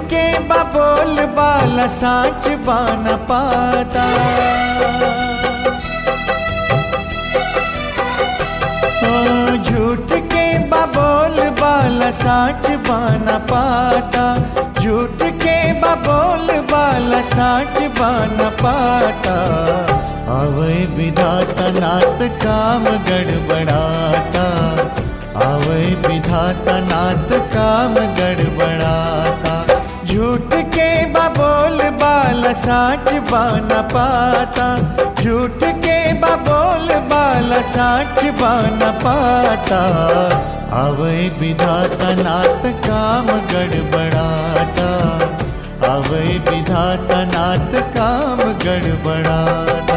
के बबोल बाला साच बान पाता ओ झूठ के बबोल बाला साच बान पाता झूठ के बबोल बाला साच बान पाता अवय विधाता नाथ काम गड़बड़ाता अवय विधाता नाथ काम गड़बड़ाता झूठ के बबोल बाल साच बान पाता झूठ के बबोल बाल साच बान पाता अवय विधाता नाथ काम गड़बड़ाता अवय विधाता नाथ काम गड़बड़ाता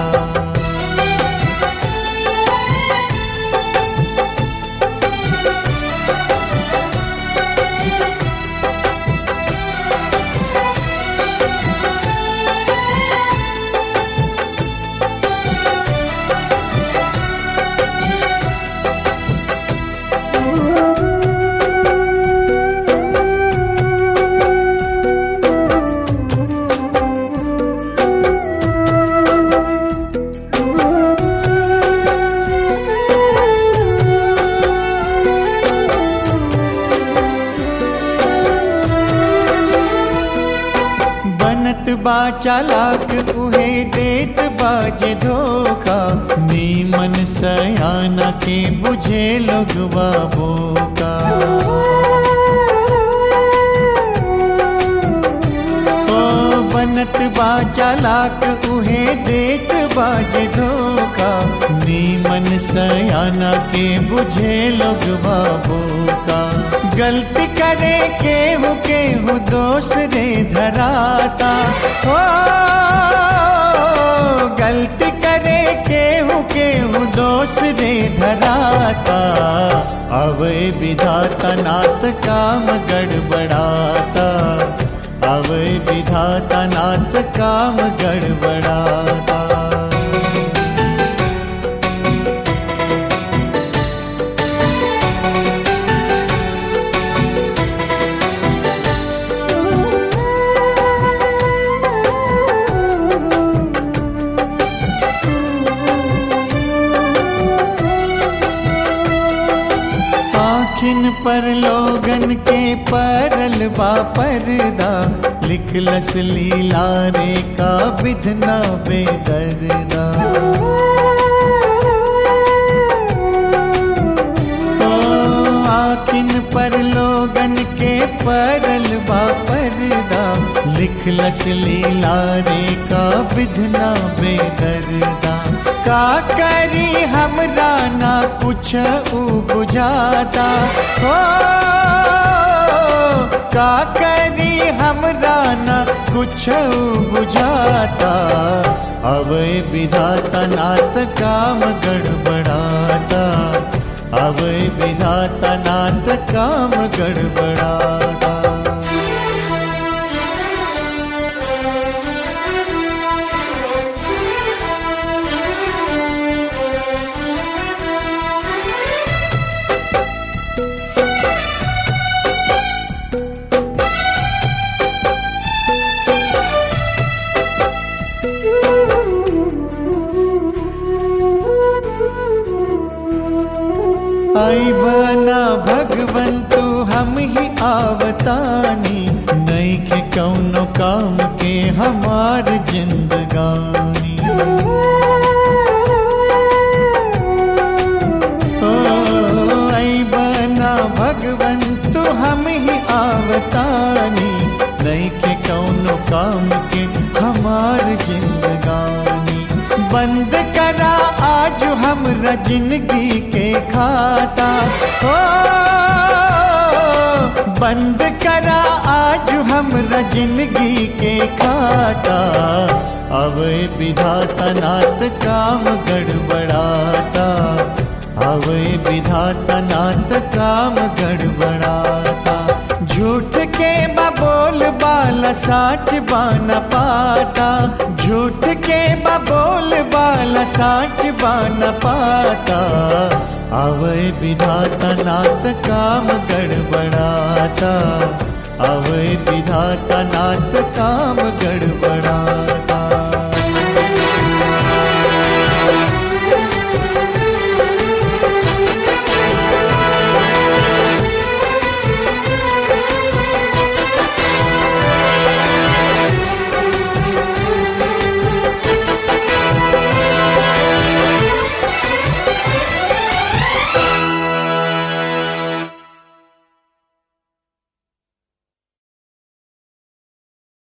बनत बा चालाक उहे देत बाजे धोखा नीमन सयाना के बुझे लोगवा बोका ओ बनत बा चालाक उहे देत बाजे धोखा नीमन सयाना के बुझे लोगवा बोका गलती करे केहू केहू दोष रे धराता हो गलती करे केहू केहू दोष रे धराता अवय विधाता नाथ काम गड़बड़ाता अवय विधाता नाथ काम गड़बड़ाता आखिन पर लोगन के परल बा पर्दा लिखलस लीला रे का विधना बेदर्दा ओ आखिन पर लोगन के परल बा पर्दा लिखलस लीला रे का विधना बेदर्दा का करी हमरा ना कुछ ऊ बुझाता हो का करी हमरा ना कुछ ऊ बुझाता अवय विधाता नाथ काम गड़बड़ाता अवय विधाता नाथ काम गड़बड़ाता आई बना भगवंतु हम ही आवतानी नहीं के कौनो काम के हमार जिंदगानी ओ आई बना भगवंतु हम ही आवतानी नहीं के कौनो काम के हमार जिंदगानी बंद करा आज हमरा जिंदगी के खाता हो बंद करा आज हमरा जिंदगी के खाता अब विधाता नाथ काम गड़बड़ाता अब विधाता नाथ काम गड़बड़ाता झूठ के बबोल बाल साच बान पाता झूठ के बबोल बाल साच बान पाता अवय विधाता नाथ काम गड़बड़ाता अवय विधाता नाथ काम गड़बड़ा